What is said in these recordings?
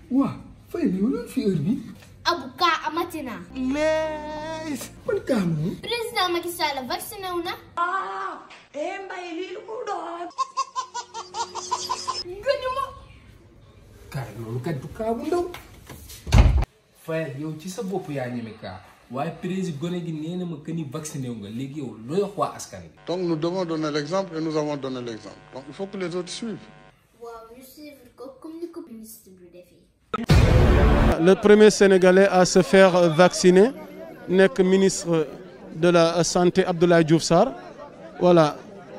waa fay yow loolu fi heure bi abu kaa amati na. mais man kaa moom président Macky Sall vacciné wu na. eh mbay lii lu mu doon gëñuma. kaa loolu kat du kaa bu ndaw fayal yow ci sa bopp yaa ñeme kaa waaye président gone gi nee na ma que ni vacciné wu nga léegi yow looy wax waa askan bi Donc nous devons donner l'exemple et nous avons donné l'exemple. Donc il faut que les autres suivent. waaw ñu suivre ko comme ni ko ministre bi defee. le premier Sénégalais à se faire vacciner nekk ministre de la santé Abdoulaye Diouf Sarr voilà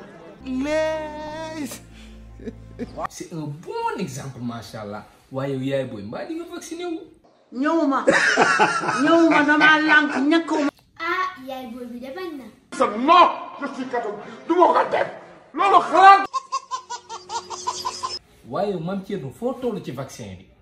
mais c'est un bon exemple macha allah waaye yow yaay booy mbaa di nga vacciné wu ñëwuma ñëwuma damaa lànk ñàkkuma ah yaay booy bi de bañ na. Non, je suis catholique. Du ma ko def. Loolu xalaat. waaye yow maam Thierno foo toll ci vaccin bi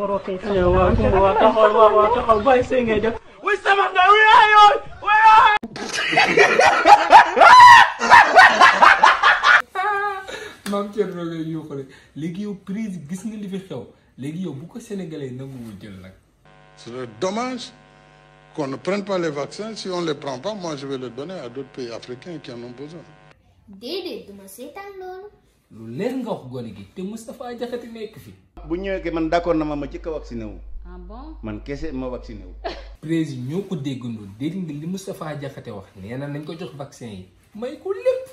maam Thierno ngay yuuxale léegi yow prise gis nga li fi xew léegi yow bu ko sénégalais nanguwul jël nag Ce serait dommage qu'on ne prenne pas les vaccins. Si on ne les prend pas, moi je vais les donner à d'autres pays africains qui en ont besoin. déedéet duma seetaan loolu. lu leer nga wax gone gi te Moustapha Diakhaté nekk fi bu ñëwee ke man d'accord na ma ma jëkk a vacciné wu ah bon man kese ma vacciné wu président ñoo ko déggandoo dégg nga li Moustapha Diakhaté wax nee na nañ ko jox vaccin yi may ko lépp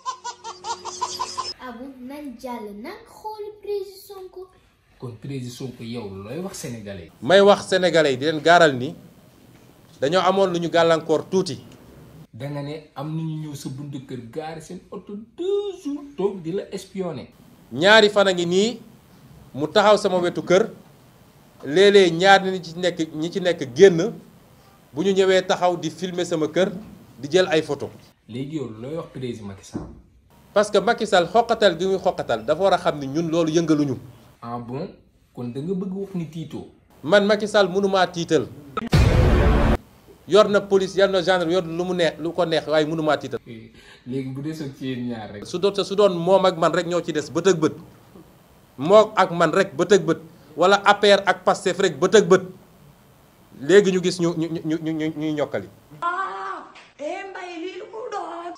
abu nañ jàll nag xooli président Sonko. kon président Sonko yow looy wax sénégalais yi may wax sénégalais yi di leen gaaral ni dañoo amoon lu ñu gàllankoor tuuti danga ne am nañu ñëw sa buntu kër gaari seen oto deux jours toog di la espionner ñaari fan a ngi nii mu taxaw sama wetu kër léeg-léeg ñaar ñi ci nekk ñi ci nekk génn bu ñu ñëwee taxaw di filmer sama kër di jël ay photo léegi yow looy wax président Macky Sall parce que Macky Sall xoqatal gi muy xoqatal dafa war a xam ni ñun loolu yëngaluñu ah bon kon da nga bëgg wax ni tiitoo man Macky Sall mënumaa tiital yor na police yor na gendarme yor lu mu neex lu ko neex waaye mënumaa tiital léegi bu desoon ci yéen ñaar rek su doon su doon moom ak man rek ñoo ci des bët ak bët moo ak man rek bët ak bët wala APR ak Pastef rek bët ak bët léegi ñu gis ñu ñu ñu ñu ñu ñuy ñokkali. eh mbay lii lu mu doon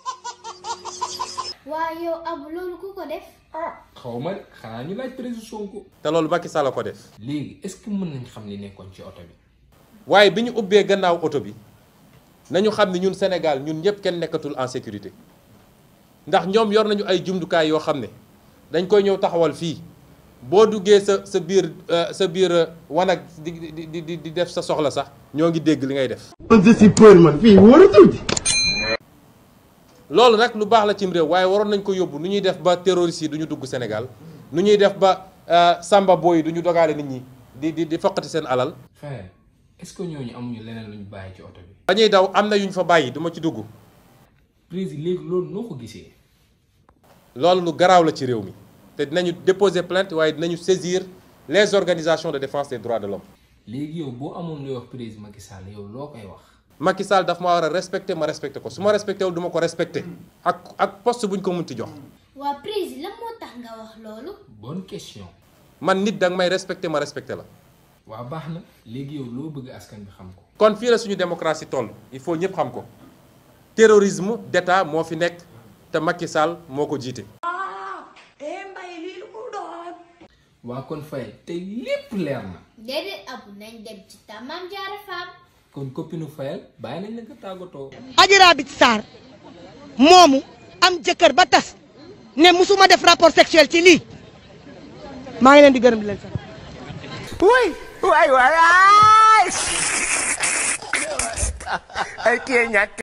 waaye yow abu loolu ku ko def. xaw ma de xanaa ñu laaj président Sonko te loolu Macky Sall a ko def. léegi est-ce que mën nañ xam li nekkoon ci oto bi waaye bi ñu ubbee gannaaw oto bi nañu xam ni ñun Sénégal ñun ñëpp kenn nekkatul en sécurité ndax ñoom yor nañu ay jumtukaay yoo xam ne dañ koy ñëw taxawal fii boo duggee sa sa biir euh, sa biir euh, wanag di di di di di def sa soxla sax ñoo ngi dégg li ngay def. loolu nag lu baax la cim réew waaye waroon nañ ko yóbbu nu ñuy def ba terroristes yi du ñu dugg Sénégal nu ñuy def ba euh, samba boy yi du ñu dogaale nit ñi di di di foqati seen alal. frère est-ce que ñooñu amuñu leneen lu ñu bàyyi ci oto bi ba ñuy daw am na yu ñu fa bàyyi du ma ci dugg président léegi loolu noo ko gisee loolu lu garaaw la ci réew mi te dinañu déposer plainte waaye dinañu saisir les organisations de défense des droits de l'homme léegi yow boo amoon looy wax président Macky Sall yow loo koy wax Macky Sall daf ma war a respecter ma respecter ko su ma respecté wul du ma ko respecté ak ak poste bu ñu ko munti jox waa président lan moo tax nga wax loolu. bonne question man nit danga may respecté ma respecté la waa baax na léegi yow loo bëgg askan bi xam ko kon fii la suñu démocratie toll il faut ñëpp xam ko terrorisme d'état moo fi nekk te Macky Sall moo ko jiite eh mbay lii lu mu doon waa kon fay tey lépp leer na déedéet abu nañ dem ci Tamam Diarra Fam. kon copine Fayel bàyyi nañ la nga tàggatoo Adji Raby Sarr moomu am jëkkër ba tas ne musuma def rapport sexuel ci lii maa ngi leen di gërëm di leen sant way way way ay kii ñàkk